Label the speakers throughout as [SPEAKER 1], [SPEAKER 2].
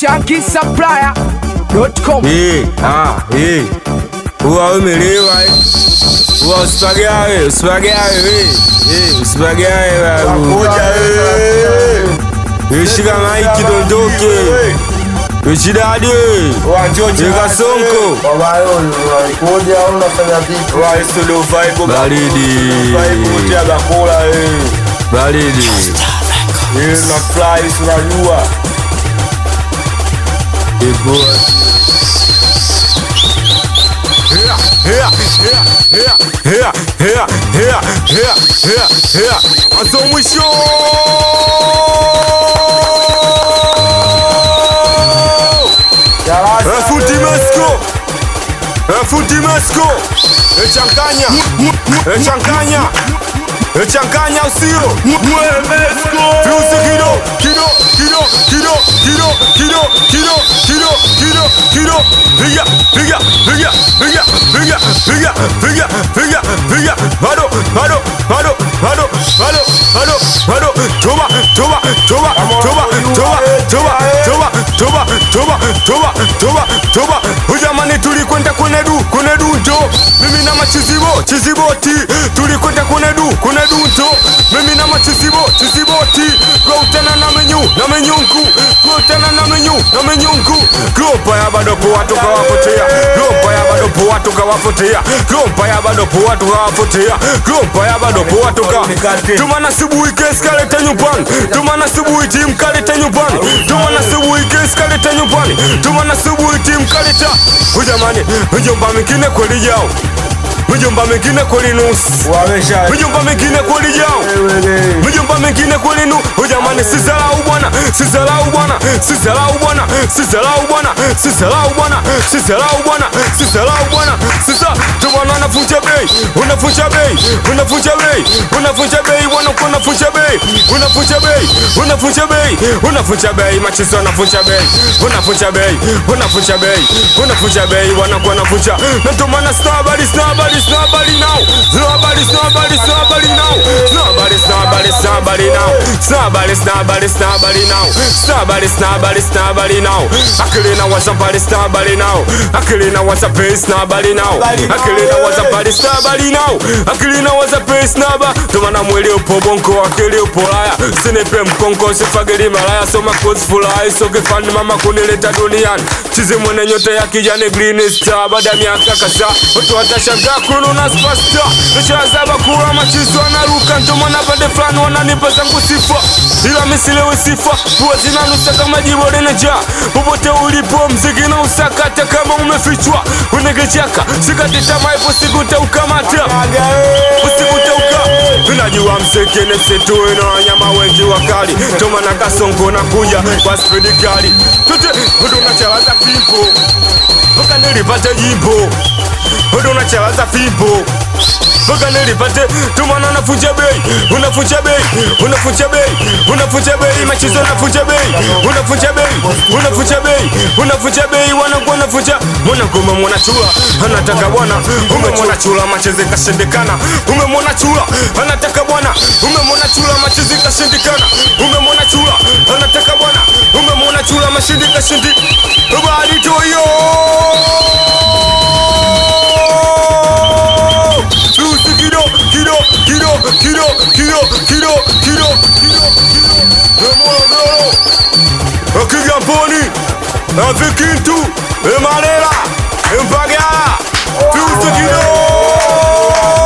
[SPEAKER 1] shankisupplier.com
[SPEAKER 2] Eh, ah, eh. Huwa umelewa eh. Huwa usipagawe, usipagawe we. Eh, usipagawe babu.
[SPEAKER 3] Ngoja eh.
[SPEAKER 2] Eh, shika maiki dondoke. Eh, shidadi we.
[SPEAKER 3] Wachoche.
[SPEAKER 2] Eka sonko.
[SPEAKER 3] Baba yao unakuja au unafanya vipi? Wa studio vibe.
[SPEAKER 2] Baridi.
[SPEAKER 3] Vibe wote ya bakula eh.
[SPEAKER 2] Baridi.
[SPEAKER 3] Eh na fly unajua.
[SPEAKER 2] Eh, boa. Hea, hea, hea, hea, hea, hea, hea, hea, hea, hea. Mwanzo mwisho.
[SPEAKER 3] Darasa.
[SPEAKER 2] Futi Masco Futi Masco Echanganya Echanganya Echanganya usio Fiusi kido Kido Kido Kido Kido Kido Kido Kido Kido Kido Piga Piga Piga Piga Piga Piga Piga Piga Piga Bado Bado Bado Bado Bado Bado Bado Toma Toma Toma Toma Toma Toma Toma Toma Toma Toma Toma Toma Ujamani tulikwenda kwenye du kwenye du njo mimi na machizibo chiziboti tulikwenda kwenye du kwenye du njo mimi na machizibo chiziboti kuutana na menyu na menyunku kuutana na menyu na menyunku klopa ya bado poa tukawapotea klopa ya bado poa tukawapotea klopa ya bado poa tukawapotea klopa ya bado poa tuka tumana subuhi kesi kaleta nyumbani tumana subuhi timu kaleta nyumbani tumana subuhi kesi kaleta nyumbani tumana subuhi timu kaleta ujamani mjomba mingine kweli yao mjomba mingine kweli nusu
[SPEAKER 3] Wamesha.
[SPEAKER 2] mjomba mingine kweli yao mjomba mingine kweli nu ujamani sizalau bwana sizalau bwana sizalau bwana sizalau bwana sizalau bwana sizalau bwana sizalau bwana sisa tumana unafunja bei unafunja bei unafunja bei unafunja bei bwana uko unafunja bei unafunja bei unafunja bei unafunja bei machizo unafunja bei unafunja bei unafunja bei unafunja bei bwana uko unafunja na tumana sina habari sina habari sina habari now sina habari sina habari sina habari now sina habari sina habari sina habari now sina habari sina habari sina habari now sina habari sina habari sina habari now akili na waza habari sina habari now akili na waza bei sina habari now akili na waza habari sina habari now akili na waza bei sina habari tumana mwili upo bonko akili upo laya sinipe mkonko sifagili malaya soma kozi furahi sokifani mama kunileta duniani chizi mwene nyota ya kijani green star baada ya miaka kadhaa watu watashangaa kununa spasta nishazaba kula machizi wanaruka ndomana pande fulani wananipa zangu sifa ila misilewe sifa pua zinanusa kama jibo lenejaa popote ulipo mziki na usakata kama umefichwa unegechaka sikati tamaa ipo siku taukamata usiku tauka tunajua msekene setue na wanyama wengi wakali tomana kasongo na kuja kwa spidi kali tute udunachalaza fimbo mpaka nilipate jimbo udunachalaza fimbo mpaka nilipate tumana unafunja bei unafunja bei unafunja bei unafunja bei machizo unafunja bei unafunja bei unafunja bei unafunja bei wanakuwa unafunja mwanangoma mwanachula anataka bwana umemwona chula machezi kashindikana umemwona chula anataka bwana umemwona chula machezi kashindikana umemwona chula anataka bwana umemwona chula mashindi kashindi baritoyo Lucy kido, kido, kido, kido, kido, kido, kido, kido, kido. Morogoro, Kigamboni, Vikintu, Emarera, Mpagala, Lucy kido.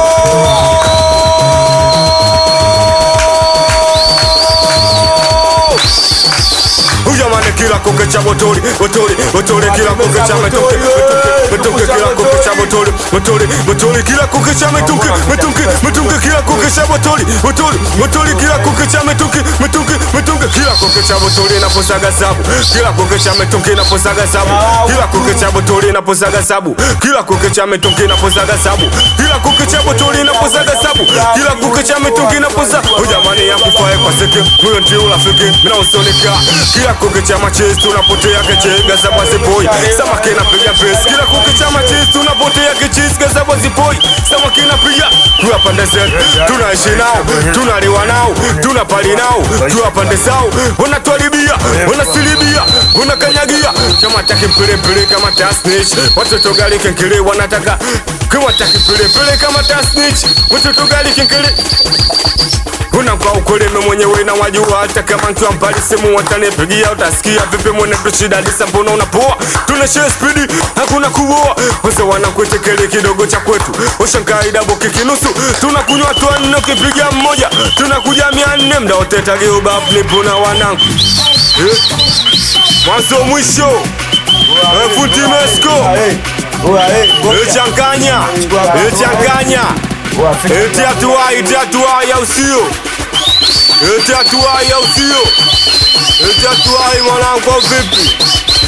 [SPEAKER 2] Ujamani kila koke cha botoli, botoli, botoli kila koke cha metoke, metoke, metoke kila koke cha botoli, botoli, botoli kila koke cha metunke, metunke, metunke kila koke cha botoli, botoli, botoli kila koke cha metunke, metunke, metunke kila koke cha botoli inaposaga sabu, kila koke cha metunke inaposaga sabu, kila koke cha botoli inaposaga sabu, kila koke cha metunke inaposaga sabu, kila koke cha botoli inaposaga sabu, kila koke cha metunke inaposaga. Ujamani yakufae kwa seke, huyo ndio urafiki, mina usonika kila kuke cha machezi tunapotea kechega za bazipoi samaki napiga pesi kila kuke cha machezi tunapotea kechizga za bazipoi samaki napiga tuwa pande zetu tunaishi nao tunaliwa nao tunapali nao tuwa pande zao wanatuharibia wanasilibia wanakanyagia kama taki mpelempele kama tasnich watoto gali kenkele wanataka kama taki mpelempele kama tasnich watoto gali kenkele kuna kwa ukoleme mwenyewe na wajua hata kama nkiwa mbali simu watanipigia utasikia vipi mwene tushidadisa mbona unapoa tunashare spidi hakuna kuoa wase wanakuetekele kidogo cha kwetu ushankaida boki kinusu tunakunywa tua nne ukipiga mmoja tunakuja mia nne mda wote tagiubaf nipo na wanangu eh? mwanzo mwisho eh, futi mesko echanganya echanganya eti atuai eti atuai au sio eti atuai au sio eti atuai mwanangu au vipi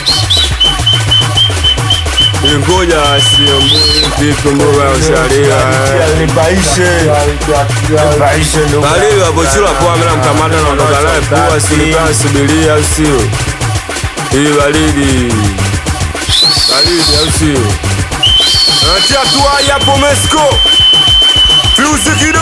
[SPEAKER 2] ngoja sio vipi mboga ya usharia Balili wabochula poa mela mkamata na ondoka naye pua silikaa subiria au sio ili baridi baridi au sio eti atuai hapo mesko Fuse kido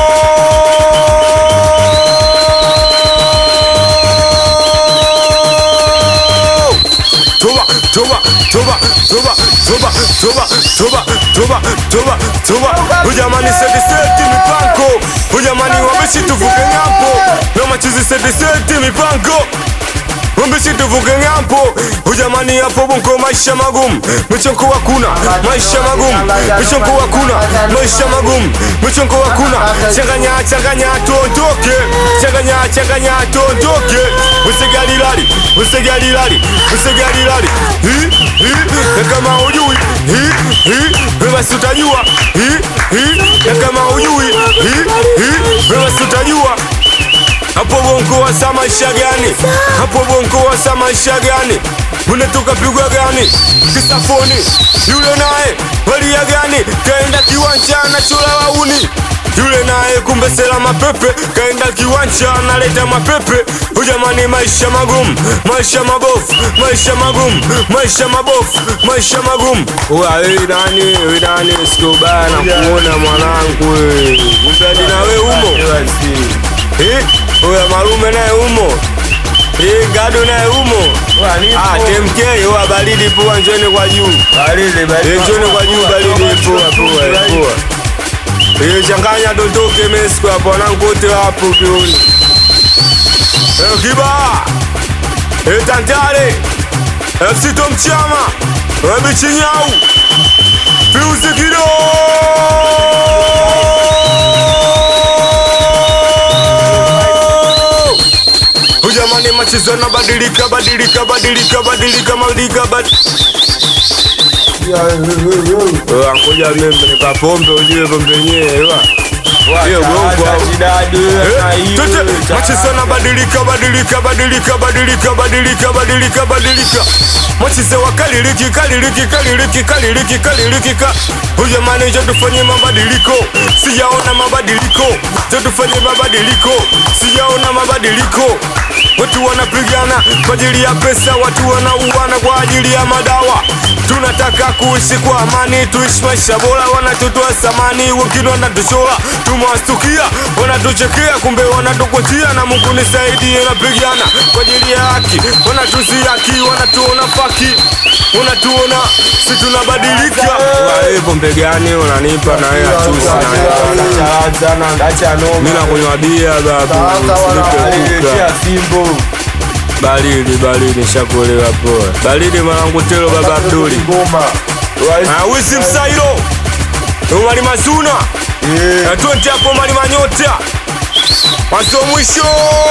[SPEAKER 2] Toba, toba, toba, toba, toba, toba, toba, toba, toba, toba. Ujamani seti seti mipango. Ujamani wameshi tuvuke ng'ambo. Na machizi seti seti mipango. Wameshi tuvuke ng'ambo. Ujamani hapo bongo maisha magumu. Michongo hakuna, maisha magumu. Michongo hakuna, maisha magumu. Michongo hakuna. Changanya changanya tuondoke. Changanya changanya tuondoke. Usigali lali, usigali lali, usigali lali. Hi hi na kama hujui hi hi basi utajua hi hi na kama hujui hi hi basi utajua hapo bongo wasa maisha gani? Hapo bongo wasa maisha gani? Unatoka pigwa gani? Kisafoni yule naye walia gani? Kaenda kiwanja na chula wauni yule naye kumbe sela mapepe kaenda kiwanja analeta mapepe ujamani maisha magumu maisha mabofu maisha magumu maisha mabofu maisha magumu wewe nani wewe nani sikubaya na kuona mwanangu wewe kumbe hadi na wewe umo eh Oya malume naye umo Eh, gado naye umo Ah, TMK oya baridi poa njoni kwa juu Eh, njoni kwa juu baridi poa poa eh, poa Eh, changanya dondoke mesko hapo wanangu wote wapo kiuni Eh, kiba Eh, tantale FC Tom Chama Eh, bichinyau Fiuzi kido Ujamani machezo yanabadilika badilika badilika badilika badilika badilika Ngoja mimi nipa pombe ujue pombe yenyewe hiyo gongo machezo yanabadilika badilika badilika badilika badilika badilika badilika machezo wakaliliki kaliliki kaliliki kaliliki kaliliki ka ujamani jo tufanye mabadiliko sijaona mabadiliko jo tufanye mabadiliko sijaona mabadiliko watu wanapigana kwa ajili ya pesa watu wanauana kwa ajili ya madawa tunataka kuishi kwa amani tuishi maisha bora wanatutoa samani wengine wanatuchora tumewastukia wanatuchekea kumbe wanatukutia na mungu nisaidie napigana kwa ajili ya haki wanatuziaki wanatuona faki wanatuona si tunabadilika Wewe pombe gani unanipa na wewe achusi na wewe mi nakunywa bia babu usinipe kuka baridi baridi shakuelewa poa baridi mwanangu telo baba Abduli Ah, wisi msairo umali mazuna na twende hapo mali manyota mwanzo mwisho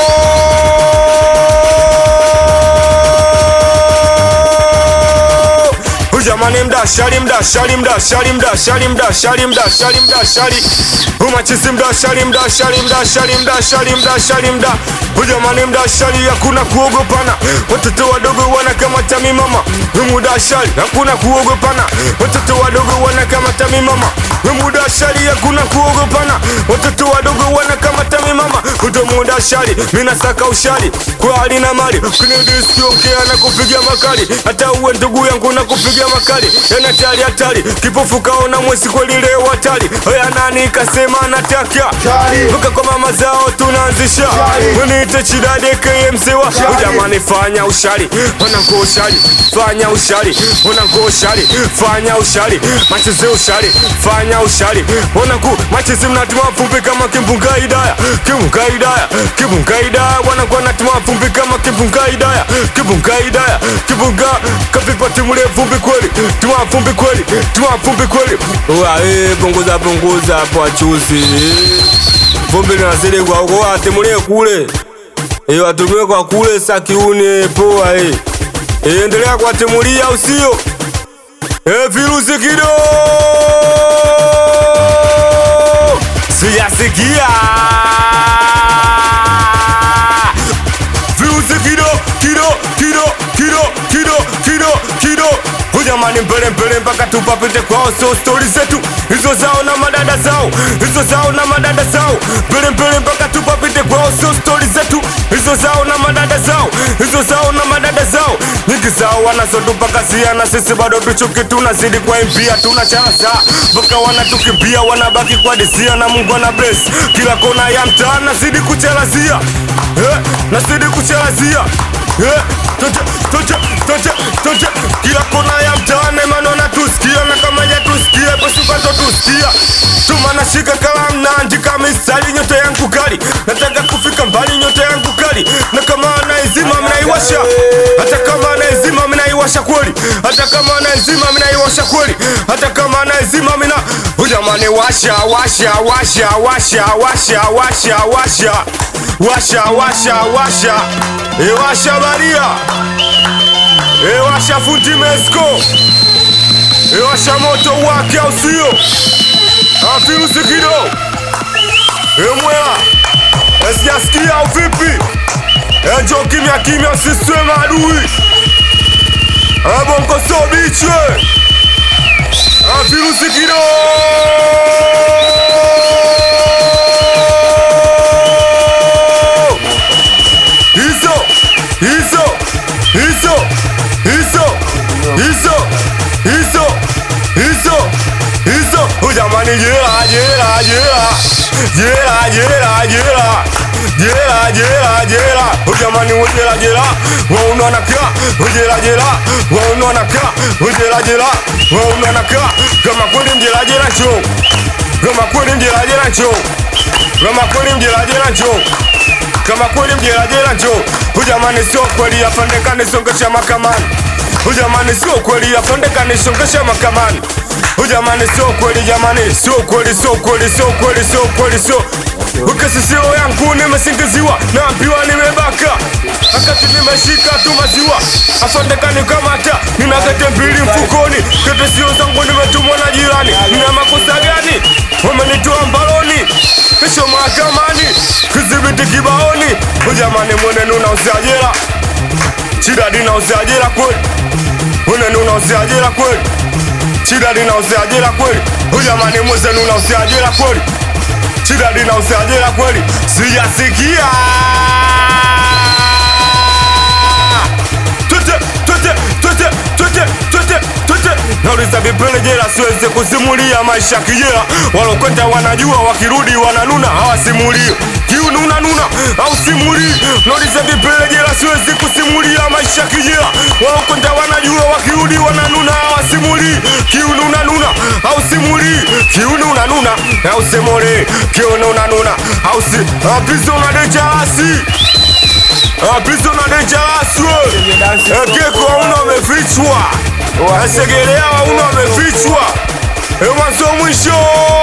[SPEAKER 2] Ujamani mdashari mdashari mdashari mdashari mdashari mdashari mdashari umachizi mdashari mdashari mdashari mdashari mdashari mda Ujamani mdashari hakuna kuogopana watoto wadogo wanakamata mimama mudashari hakuna kuogopana watoto wadogo wanakamata mimama we muda shari hakuna kuogopana watoto wadogo wanakamata mimama uto muda shari minasaka ushari kwa hali na mali kinidiskiongea na kupiga makali hata uwe ndugu yangu na kupiga makali yanatari hatari kipofu kaona mwezi kweli leo hatari oya nani kasema anataka
[SPEAKER 3] Shari.
[SPEAKER 2] mpaka kwa mama zao tunaanzisha weniite chidade kmsewa ujamani fanya ushari wanangu ushari fanya ushari wanangu ushari fanya ushari macheze ushari fanya ushari wanangu macheze mnatima vumbi kama kimbunga idaya kimbunga idaya kimbunga idaya wanangu wanatima vumbi kama kimbunga idaya kimbunga idaya kimbunga kavipa timule vumbi kweli tima vumbi kweli tima vumbi kweli uae punguza punguza hapo achuzi vumbi linazidi kwa huko watimulie kule e, watumie kwa kule sakiuni poa e. E, endelea kuwatimulia usio e, virusi kido sijasikia virusi kido kido kido kido kido kido kido hujamani mbele mbele mpaka tupapite kwao so stori zetu hizo zao na madada zao hizo zao na madada zao mbele mbele mpaka tupapite kwao so stori zetu hizo zao na madada zao hizo zao na madada zao nyingi zao wanazotupakazia na sisi bado tuchuki tunazidi kwa impia tunacharaza mpaka wanatukimbia wanabaki kwa disia na mungu ana bless kila kona ya mtaa nazidi kuchelazia eh, nazidi kuchelazia eh, tote, tote, tote, tote. kila kona ya mtaani maneno natusikia na kama jatusikia pasukato tusikia tuma nashika kalamu naandika mistari nyota yangu kali nataka kufika mbali nyota yangu kali na kama anaizima mnaiwasha hata kama anaizima mnaiwasha kweli hata kama anaizima mnaiwasha kweli hata kama anaizima mina ujamani washa washa washa washa washa washa washa washa washa washa ewasha baria ewasha fundi mesko ewasha moto wake au sio afirusi kido emwela esijasikia au vipi enjo kimya kimya usiswe maadui abongo so bichwe afirusi kido hizo hizo hizo hizo hizo hizo hizo hizo ujamani jela jela jela jela jela jela jela jela jela ujamani ujela jela waunanaka ujela jela waunanaka ujela jela waunanaka kama kweli mjela jela cho kama kweli mjela jela cho kama kweli mjela jela cho kama kweli mjerajera njo hujamani sio kweli afande nisongesha makamani hujamani sio kweli afande nisongesha makamani hujamani sio kweli jamani sio kweli sio kweli sio kweli sio kweli sio ukasisio yangu nimesingiziwa naambiwa nimebaka akati nimeshika tu maziwa afande kanikamata nina kete mbili mfukoni kete sio zangu nimetumwa na jirani nina makosa gani wamenitoa mbaloni kesho mahakamani kidhibiti kibaoni ujamani mwenenu unauzia jela chidadi nauzia jela kweli mwenenu unauzia jela kweli chidadi nauzia jela kweli ujamani mwezenu unauzia jela kweli chidadi nauzia jela kweli sijasikia twete twete twete twete twete twete nauliza vipele jela siweze kusimulia maisha kijela walokwenda wanajua wakirudi wananuna hawasimulii kiununa nuna au simulii nauliza vipele jela siwezi kusimulia maisha kijela walokwenda wanajua wakirudi wananuna hawasimulii kiununa nuna au simulii kiununa nuna au semole kiununa nuna au si apizona dejalasi apizona dejalaswe ekeko auno amefichwa asegelea auno amefichwa emwanzo mwisho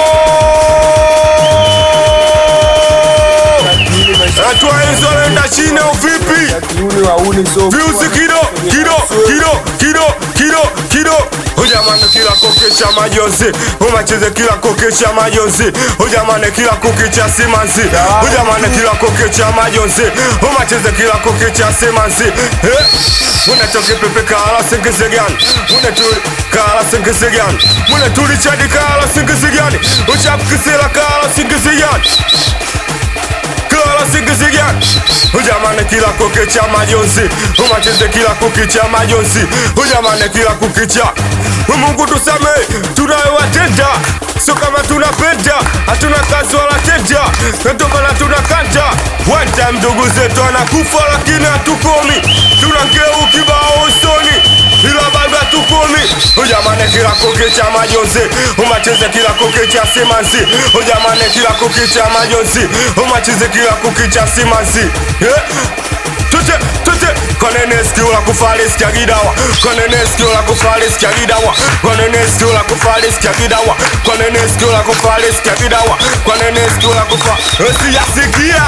[SPEAKER 2] atwaenzolenda chini au vipi
[SPEAKER 3] Kiuni wauni so
[SPEAKER 2] viuzi kido kido kido kido kido kido hujamani kila kokesha majonzi umacheze kila kokesha majonzi hujamani kila kukicha simanzi hujamani kila kokesha majonzi umacheze kila kukicha simanzi eh? unatoke pepe kala sengeze gani unatuli kala sengeze gani unatuli chadi kala sengeze gani uchapkisela kala sengeze gani kala sengeze gani ujamane kila kukicha majonzi umacheze kila kukicha majonzi ujamane kila kukicha Mungu tusamehe tunayowatenda sio kama tunapenda hatuna kazi wala tenda ndio maana tunakanja one time ndugu zetu anakufa lakini hatukomi tunangeu kibao usoni ila bado hatukomi ujamane kila kukicha majonzi umacheze kila kukicha simanzi ujamane kila kukicha majonzi umacheze kila kukicha simanzi yeah. Tute, tute, konene sikio la kufali sikia gidawa konene sikio la kufali sikia gidawa konene sikio la kufali sikia gidawa konene sikio la kufali sikia gidawa konene sikio la kufa usiyasikia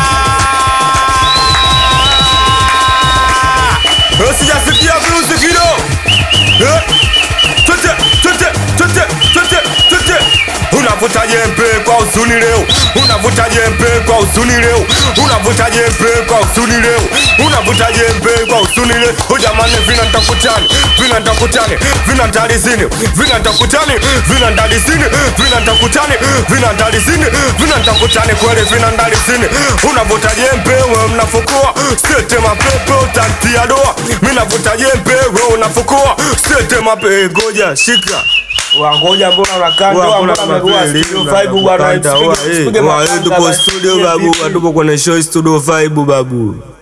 [SPEAKER 2] usiyasikia virusi kido Eh? Tute, tute, tute, tute, tute unavuta jembe kwa usuni leo unavuta jembe kwa usuni leo unavuta jembe kwa usuni leo unavuta jembe kwa usuni leo ujamani vina ntakutani vina ntakutani vina ntalizini vina ntakutani vina ndalizini vina ntakutani vina ndalizini vina ntakutani kweli vina ndalizini unavuta jembe we mnafukua sete mapepe utatia doa minavuta jembe we unafukua sete mape goja shika
[SPEAKER 3] Wangoja mbona unakanda? Mbona umekuwa studio vibe bwana? Usipige- usipige makanda,
[SPEAKER 2] tupo
[SPEAKER 3] basi.
[SPEAKER 2] studio babu, tupo kwenye show studio vibe babu.